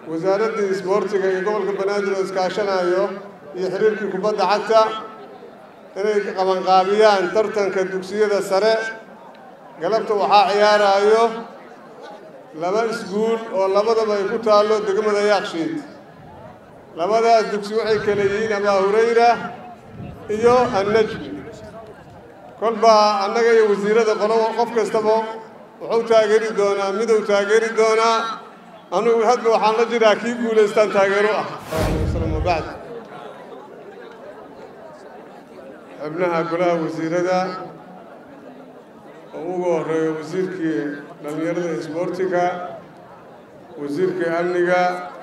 wasaaraddii isboortiga iyo gobolka banaadir oo iskaashanayo iyo xiriirkii kubadda cagta inay qabanqaabiyaan tartanka dugsiyada sare galabta waxaa ciyaarayo laba isguul oo labadaba ay ku taallo degmada yaakshiid labadaas dugsi waxay kala yihiin abaa hurayra iyo annajmi kolbaa annaga iyo wasiirada qolo qof kastaba wuxuu taageeri doonaa miduu taageeri doonaa anugu hadba waxaan la jiraa kii guulaystaan taageero ah wabacd xubnaha golaha wasiirada oo ugu horeeyo wasiirkii dhallinyarada isboortiga wasiirkii amniga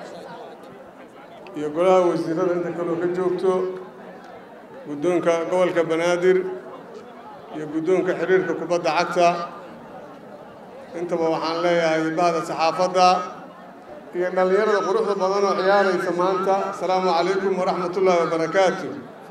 iyo golaha wasiirada inta kaloo ka joogto guddoonka gobolka banaadir iyo guddoonka xiriirka kubadda cagta intaba waxaan leeyahay bahda saxaafadda iyo dhallinyarada quruxda badan oo ciyaaraysa maanta asalaamu calaykum waraxmat ullaahi wabarakaatu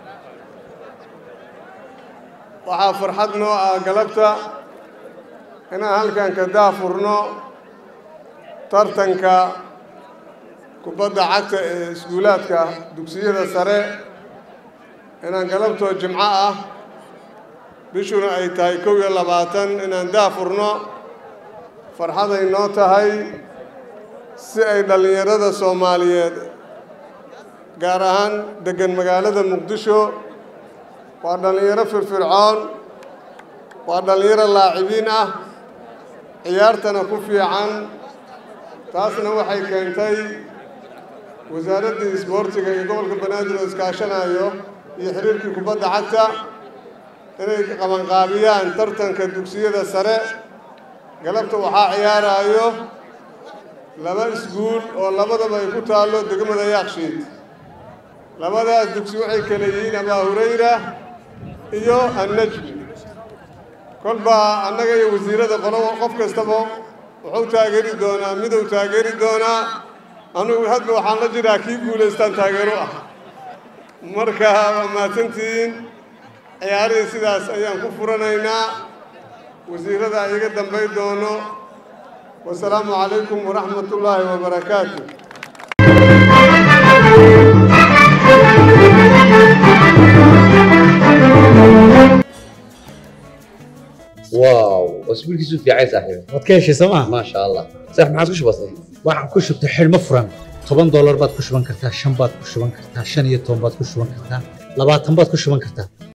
waxaa farxad noo ah galabta inaan halkan ka daafurno tartanka kubadda cagta ee iskuulaadka dugsiyada sare inaan galabtoo jimco ah bishuna ay tahay kow iyo labaatan inaan daafurno farxaday noo tahay si ay dhallinyarada soomaaliyeed gaar ahaan deggan magaalada muqdisho waa dhallinyaro firfircoon waa dhallinyaro laacibiin ah ciyaartana ku fiican taasna waxay keentay wasaaraddii isboortiga iyo gobolka banaadir oo iskaashanayo iyo xiriirkii kubadda cagta inay qabanqaabiyaan tartanka dugsiyada sare galabta waxaa ciyaarayo laba isguul oo labadaba ay ku taallo degmada yaakshiid labadaas dugsi waxay kala yihiin abaa hurayra iyo annajmi kolbaa annaga iyo wasiirada qolo qof kastaba wuxuu taageeri doonaa miduu taageeri doonaa anugu hadba waxaan la jiraa kii guulaystaan taageero ah marka waa mahadsantihiin ciyaarihii sidaas ayaan ku furanaynaa wasiirada iga dambay doono wasalaamu calaykum waraxmat ullaahi wabarakaatu واو اسبوعك في عايز صاحبي waad ka heshay sooma ما شاء الله صح ما عاد وش بصير waxaan ku shubtay xidhmo furan toban doolar baad ku shuban kartaa shan baad ku shuban kartaa shan iyo toban baad ku shuban kartaa labaatan baad ku shuban kartaa